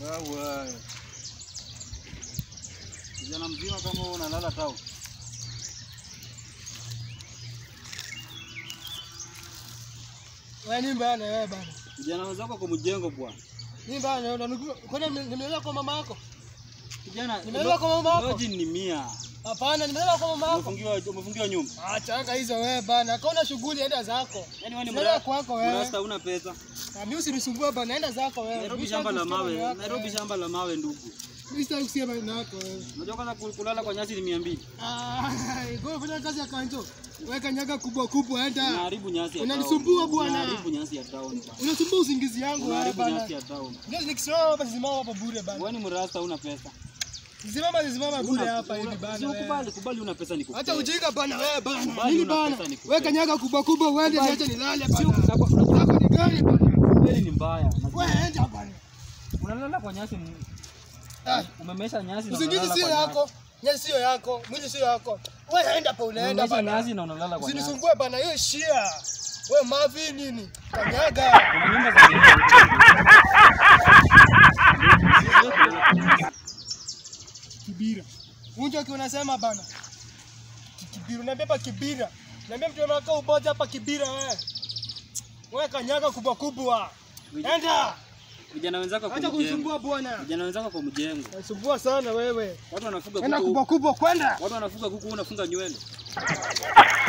Wewe. Kijana mzima kama wewe unalala tao. Wewe ni bana wewe bana. Kijana wenzako kwa mjengo bwana. Ni bana unanukua. Kwani nimelala kwa mama yako? Kijana Nimelala kwa mama yako? Lodge ni mia. Hapana, nimelala kwa mama yako. Umefungiwa umefungiwa nyumba. Acha hizo wewe bana. Kaona shughuli enda zako. Yaani wewe ni Nenda mra- kwako wewe. mrasta una pesa. Na mimi usinisumbue bana, enda zako wewe. Nairobi Mimi shamba la sitaki kusikia mawe. maneno yako Nairobi wewe. shamba la mawe ndugu. Mimi sitaki kusikia maneno yako wewe. Unajua kwanza kul- kulala kwa nyasi ni 200. Ah, kwa fanya kazi ya kanjo. Weka nyaga kubwa kubwa enda. Unaharibu nyasi ya town. Unanisumbua bwana. Unaharibu nyasi ya town. bwana. Unasumbua usingizi yangu wewe Unaharibu bana. nyasi ya town. Ndio nikisimama hapa simama hapa bure bana. Wewe ni mrasta una pesa. Simama simama bure Una- hapa hivi una- bana. si wewe. ukubali, kubali una pesa nikupe. Acha ujinga bana wewe bana. Kubali Nini una bana? pesa nikupe. Weka nyaga kubwa kubwa uende Kubali. niache nilale Si bana. uku- Yako ni gani bana? Kweli ni mbaya. Wewe enda bana. Unalala kwa nyasi m- Ah, umemesha nyasi na Usingizi unalala sio kwa yako. Nyasi sio yako. Mwili sio yako. Wewe enda pa nyasi. unaenda Umemesha bana. nyasi na unalala kwa nyasi. Usinisumbue bana, hiyo shia. Wewe mavi nini? Kanyaga. Kuna nyumba za Kibira. Unjo kiwa unasema bana. Ki- Kibira, unabeba kibira. Niambia mtu anakaa uboja hapa kibira wewe. Wewe kanyaga kubwa kubwa. Enda. vijana wenzako kwa Acha mjengo. kunisumbua bwana. Vijana wenzako kwa mjengo. Nasumbua sana wewe. Watu wanafuga Enda kuku. kubwa kubwa kwenda. Watu wanafuga kuku, wewe unafunga nywele.